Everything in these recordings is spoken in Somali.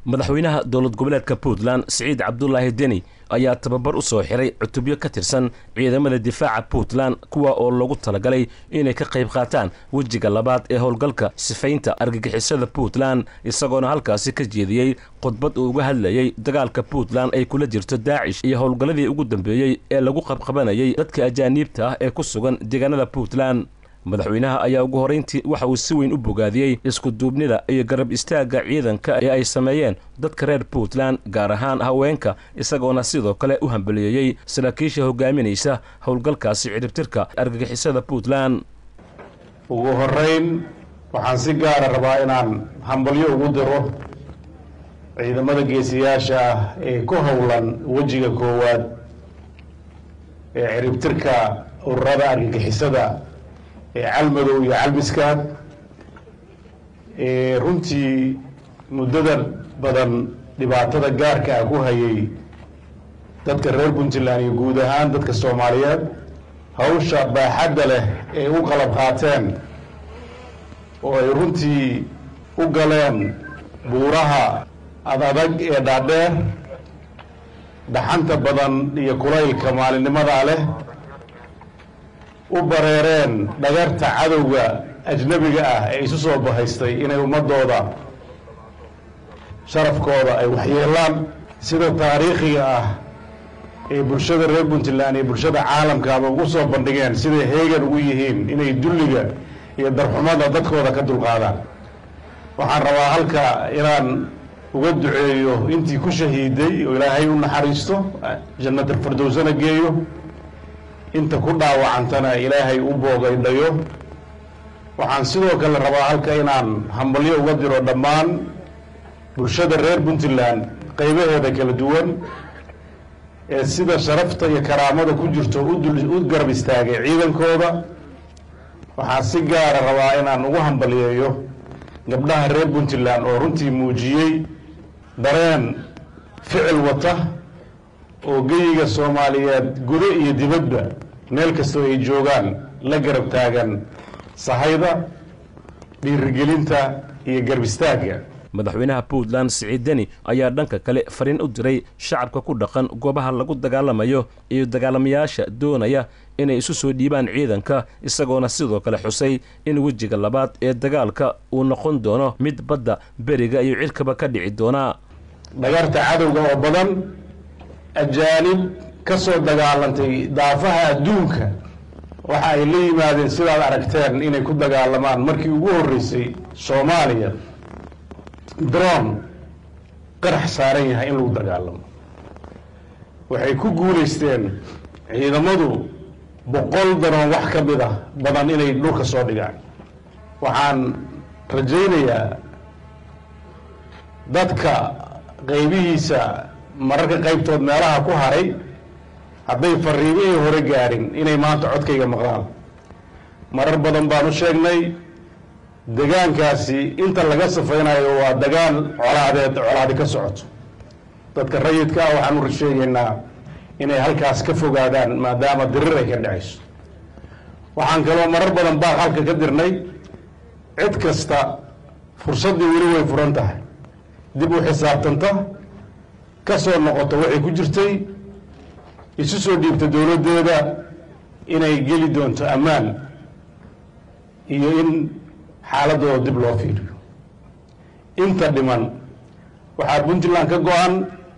madaxweynaha dowlad goboleedka puntland siciid cabdulaahi deni ayaa tababar u soo xiray cutubyo ka tirsan ciidamada difaaca puntland kuwa oo lagu talagalay inay ka qayb qaataan wejiga labaad ee howlgalka sifaynta argagixisada puntland isagoona halkaasi ka jeediyey khudbad uu uga hadlayey dagaalka puntland ay kula jirto daacish iyo howlgalladii ugu dambeeyey ee lagu qabqabanayay dadka ajaaniibta ah ee ku sugan deegaanada puntland madaxweynaha ayaa ugu horrayntii waxa uu si weyn u bogaadiyey iskuduubnida iyo garab istaagga ciidanka ee ay sameeyeen dadka reer puntland gaar ahaan haweenka isagoona sidoo kale u hambaliyeeyey saraakiisha hogaaminaysa howlgalkaasi ciribtirka argagixisada puntland ugu horrayn waxaan si gaara rabaa inaan hambalyo ugu diro ciidamada geesiyaasha ah ee ku howlan wejiga koowaad ee ciribtirka ururada argagixisada ee calmadow iyo calmiskaad ee runtii muddada badan dhibaatada gaarka ah ku hayay dadka reer puntland iyo guud ahaan dadka soomaaliyeed hawsha baaxadda leh ee u qalab qaateen oo ay runtii u galeen buuraha adadag ee dhaadheer dhaxanta badan iyo kulaylka maalinnimadaa leh u bareereen dhagarta cadowga ajnabiga ah ee isu soo bahaystay inay ummadooda sharafkooda ay waxyeelaan sida taariikhiga ah ee bulshada reer puntland iyo bulshada caalamkaaba ugu soo bandhigeen siday heegan ugu yihiin inay dulliga iyo darxumada dadkooda ka dulqaadaan waxaan rabaa halka inaan uga duceeyo intii ku shahiiday oo ilaahay u naxariisto jannatal fardowsana geeyo inta ku dhaawacantana ilaahay u boogaydhayo waxaan sidoo kale rabaa halka inaan hambalyo uga diro dhammaan bulshada reer puntland qaybaheeda kala duwan ee sida sharafta iyo karaamada ku jirto u garab istaagay ciidankooda waxaan si gaara rabaa inaan ugu hambaliyeeyo gabdhaha reer puntland oo runtii muujiyey dareen ficil wata oo geyiga soomaaliyeed gudo iyo dibadba meel kastoo ay joogaan la garab taagan sahayda dhiirigelinta iyo garab istaagga madaxweynaha puntland siciid deni ayaa dhanka kale fariin u diray shacabka ku dhaqan goobaha lagu dagaalamayo iyo dagaalamayaasha doonaya inay isu soo dhiibaan ciidanka isagoona sidoo kale xusay in wejiga labaad ee dagaalka uu noqon doono mid badda beriga iyo cirkaba ka dhici doonaa dhagarta cadowga oo badan ajaanib ka soo dagaalantay daafaha adduunka waxa ay la yimaadeen sidaad aragteen inay ku dagaalamaan markii ugu horreysay soomaaliya dron qarax saaran yahay in lagu dagaalamo waxay ku guulaysteen ciidamadu boqol daroon wax ka mid ah badan inay dhulka soo dhigaan waxaan rajaynayaa dadka qaybihiisa mararka qaybtood meelaha ku haray hadday fariimihii hore gaadhin inay maanta codkayga maqlaan marar badan baan u sheegnay degaankaasi inta laga safaynayo waa dagaal colaadeed colaadi ka socoto dadka rayidka ah waxaan u sheegaynaa inay halkaas ka fogaadaan maadaama dirir ay ka dhacayso waxaan kaloo marar badan baaq halka ka dirnay cid kasta fursaddii weli way furan tahay dib u xisaabtanta ka soo noqoto waxay ku jirtay isu soo dhiibta dowladdeeda inay geli doonto ammaan iyo in xaaladooda dib loo fiiriyo inta dhiman waxaa puntland ka go-an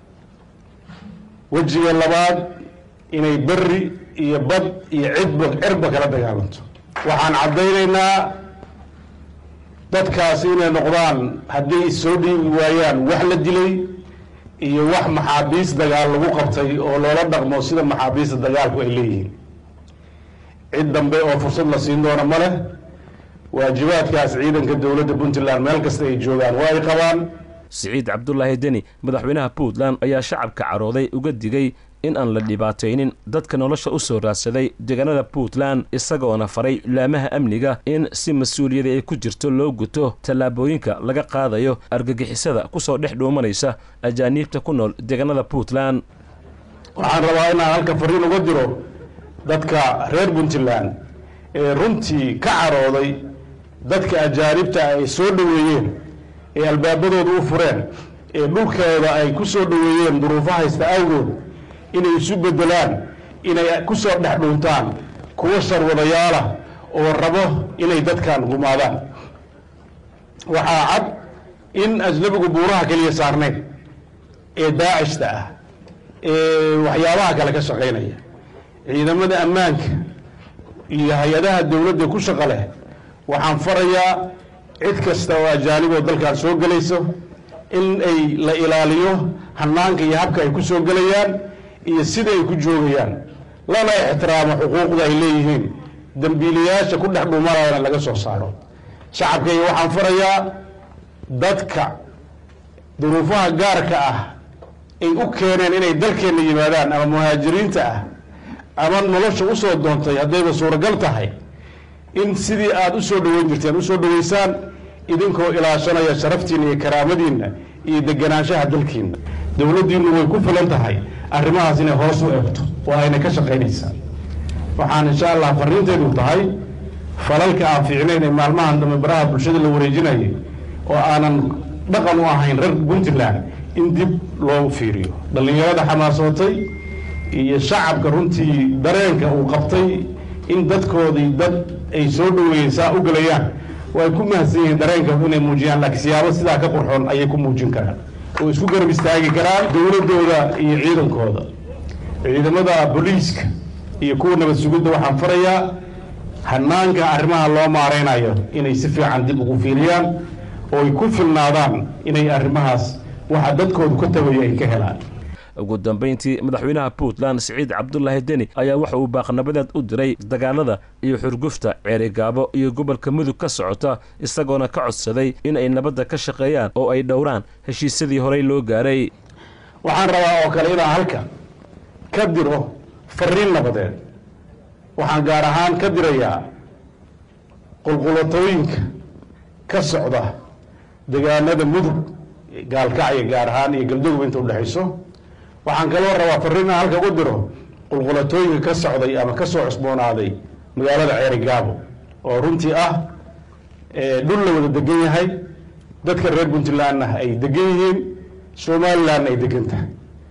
wejiga labaad inay berri iyo bad iyo cidba cirba kala dagaalanto waxaan caddaynaynaa dadkaasi inay noqdaan hadday soo dhiibi waayaan wax la dilay iyo wax maxaabiis dagaal lagu qabtay oo loola dhaqmo sida maxaabiista dagaalku ay leeyihiin cid dambe oo fursad la siin doona ma leh waajibaadkaas ciidanka dowladda puntland meel kasta ay joogaan waa ay qabaan siciid cabdulaahi deni madaxweynaha puntland ayaa shacabka carooday uga digay in aan la dhibaataynin dadka nolosha u soo raadsaday deegaanada puntland isagoona faray laamaha amniga in si mas-uuliyada ay ku jirto loo guto tallaabooyinka laga qaadayo argagixisada kusoo dhex dhuumanaysa ajaaniibta ku nool deegaanada puntland waxaan rabaa inaan halka fariin uga diro dadka reer puntland ee runtii ka carooday dadka ajaanibta ay soo dhoweeyeen ee albaabadooda u fureen ee dhulkeeda ay ku soo dhoweeyeen duruufo haysta awgood inay isu beddelaan inay ku soo dhex dhuuntaan kuwa sharwadayaalah oo rabo inay dadkan gumaadaan waxaa cad in ajnabigu buuraha keliya saarnayn ee daacishta ah ee waxyaabaha kale ka shaqaynaya ciidamada ammaanka iyo hay-adaha dowladda ku shaqo leh waxaan farayaa cid kasta oo ajaaniboo dalkan soo gelayso in ay la ilaaliyo hanaanka iyo habka ay ku soo gelayaan iyo sida ay ku joogayaan lana ixtiraamo xuquuqda ay leeyihiin dembiilayaasha ku dhex dhuumanayana laga soo saaro shacabkayga waxaan farayaa dadka duruufaha gaarka ah ay u keeneen inay dalkeenna yimaadaan ama muhaajiriinta ah ama nolosha usoo doontay haddayba suuragal tahay in sidii aada u soo dhoweyn jirteen usoo dhoweysaan idinkoo ilaashanaya sharaftiinna iyo karaamadiinna iyo deganaanshaha dalkiinna dowladdiinnu way ku filan tahay arrimahaas inay hoos u eegto oo ayna ka shaqaynaysaa waxaan insha allah fariinteedu tahay falalka aan fiicnayn ee maalmahan dambe baraha bulshada la wareejinayay oo aanan dhaqan u ahayn reer puntland in dib loo fiiriyo dhallinyarada xamaasootay iyo shacabka runtii dareenka uu qabtay in dadkoodii dad ay soo dhoweeyeen saa u gelayaan way ku mahadsan yihiin dareenka inay muujiyaan laakiin siyaabo sidaa ka qurxoon ayay ku muujin karaan oo isku garab istaagi karaan dowladdooda iyo ciidankooda ciidamada booliiska iyo kuwa nabad sugidda waxaan farayaa hanaanka arrimaha loo maareynayo inay si fiican dib ugu fiiriyaan oo ay ku filnaadaan inay arrimahaas waxa dadkoodu ka tagayo ay ka helaan ugu dambayntii madaxweynaha puntland siciid cabdulaahi deni ayaa waxa uu baaqnabadeed u diray dagaalada iyo xurgufta ceerigaabo iyo gobolka mudug ka socota isagoona ka codsaday in ay nabadda ka shaqeeyaan oo ay dhowraan heshiisyadii horey loo gaaray waxaan rabaa oo kale inaan halka ka diro fariin nabadeed waxaan gaar ahaan ka dirayaa qulqulatooyinka ka socda degaanada mudug gaalkacya gaar ahaan iyo galdogob inta udhexayso waxaan kaloo rabaa fariin aan halka u diro qulqulatooyinka ka socday ama ka soo cusboonaaday magaalada ceerigaabo oo runtii ah dhul la wada degan yahay dadka reer puntlandna ay degan yihiin somalilandna ay degan tahay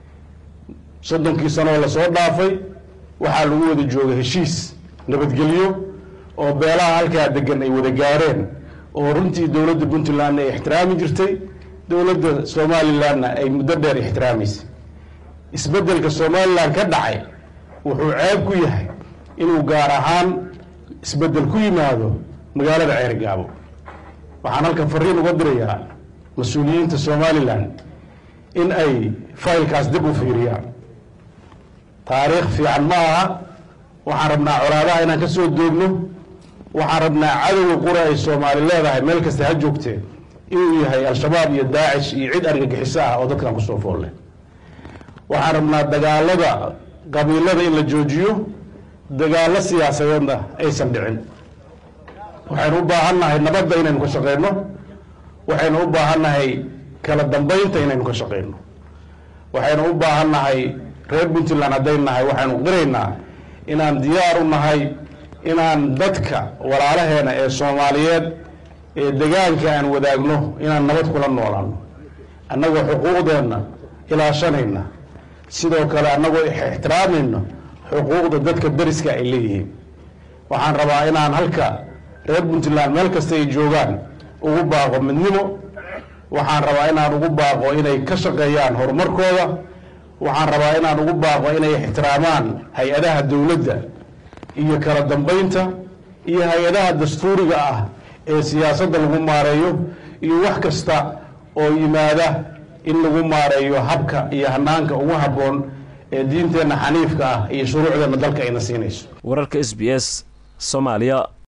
soddonkii sanoo lasoo dhaafay waxaa lagu wada jooga heshiis nabadgelyo oo beelaha halkaa degan ay wada gaareen oo runtii dowladda puntlandna ay ixtiraami jirtay dowladda somalilandna ay muddo dheer ixtiraamaysay isbeddelka somalilan ka dhacay wuxuu ceeb ku yahay inuu gaar ahaan isbeddel ku yimaado magaalada ceerigaabo waxaan halkan fariin uga dirayaa mas-uuliyiinta somalilan in ay faylkaas dib u fiiriyaan taariikh fiican ma aha waxaan rabnaa colaadaha inaan ka soo doogno waxaan rabnaa cadowga qura ay soomaali leedahay meel kasta ha joogteen inuu yahay al-shabaab iyo daacish iyo cid argagixiso ah oo dadkan kusoo foolle waxaan rabnaa dagaalada qabiilada in la joojiyo dagaallo siyaasadeedna aysan dhicin waxaynu u baahan nahay nabadda inaynu ka shaqeyno waxaynu u baahan nahay kala dambeynta inaynu ka shaqeyno waxaynu u baahan nahay reer puntland hadday nahay waxaynu qiraynaa inaan diyaar u nahay inaan dadka walaalaheena ee soomaaliyeed ee degaanka aan wadaagno inaan nabad kula noolaano annagoo xuquuqdeenna ilaashanayna sidoo kale annagoo ixtiraamayno xuquuqda dadka dariska ay leeyihiin waxaan rabaa inaan halka reer puntland meel kasta ay joogaan ugu baaqo midnimo waxaan rabaa inaan ugu baaqo inay ka shaqeeyaan horumarkooda waxaan rabaa inaan ugu baaqo inay ixtiraamaan hay-adaha dowladda iyo kala dambeynta iyo hay-adaha dastuuriga ah ee siyaasadda lagu maareeyo iyo wax kasta oo yimaada in lagu maareeyo habka iyo hanaanka ugu habboon ee diinteenna xaniifka ah iyo shuruucdeenna dalka ayna siinayso wararka s b s soomaaliya